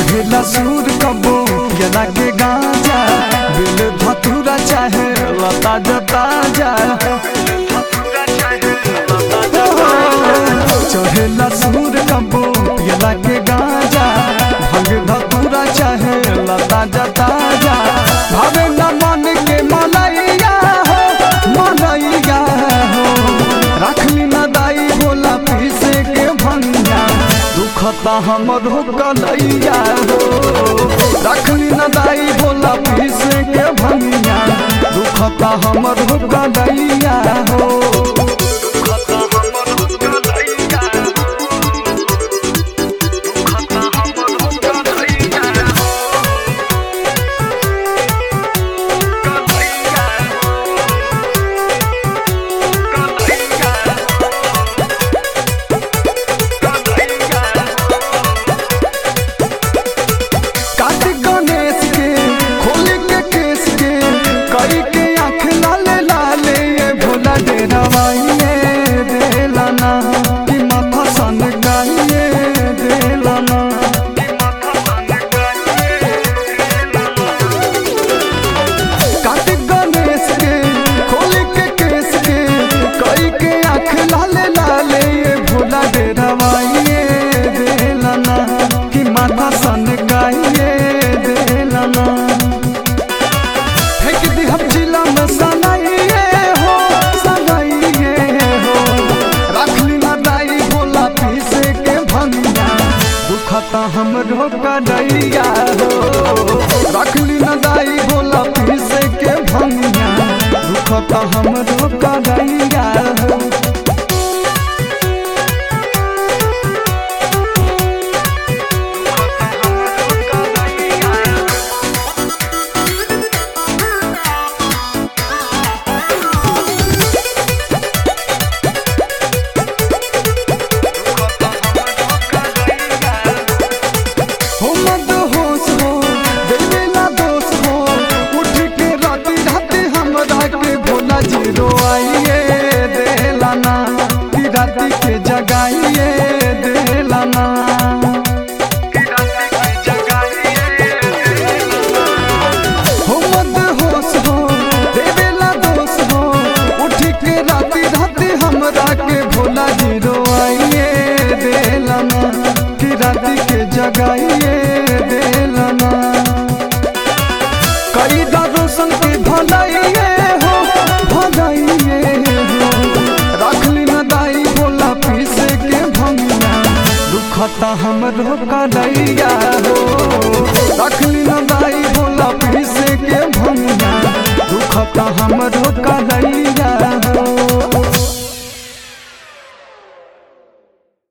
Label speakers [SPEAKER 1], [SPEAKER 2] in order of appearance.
[SPEAKER 1] चढ़ेला सूर कबो यला के गांजा बिल धतूरा चाहे लता जता जा चढ़ेला सूर कबो यला के गांजा भंग धतूरा चाहे लता जता जा भावे न मन के मलैया हो मलैया हो रखली न दाई बोला पीसे के भंगिया दुखता हमर हो कलैया हो रखली न दाई बोला पीसे के भंगिया दुखता हमर हो कलैया हो दुखता हमर हो कलैया दुखता हमर हो कलैया कलैया कार्तिक गणेश के खोल के केस के कई के आँख लाले लाले ये भोला डेरावाइए देलाना कि माथा सन गाइए देलाना कार्तिक गणेश के खोल के केस के कई के आँख लाले लाले ये भोला डेरावाइए देलाना कि माथा सन गाइए देलाना फेंक दी हम जिला में सनाइए हो सनाइए हो रखली ना दाई बोला पीसे के भंगिया दुखता हमरो कदैया हो रखली ना दाई बोला पीसे के भंगिया दुखता हमरो कदैया हो हो मद होश हो देवेला दोष हो उठ के राती राती हमरा के भोला जी रोआइए देलाना कि राती के जगाइए देलाना हो मद होश हो देवेला दोष हो उठ के राती राती हमरा के भोला जी रोआइए देलाना कि राती के जगाइए देलाना कई रोशन के भलाइए हो भलाइए हो रखली न दाई बोला पीसे के भंगिया दुखता हमरो कलैया हो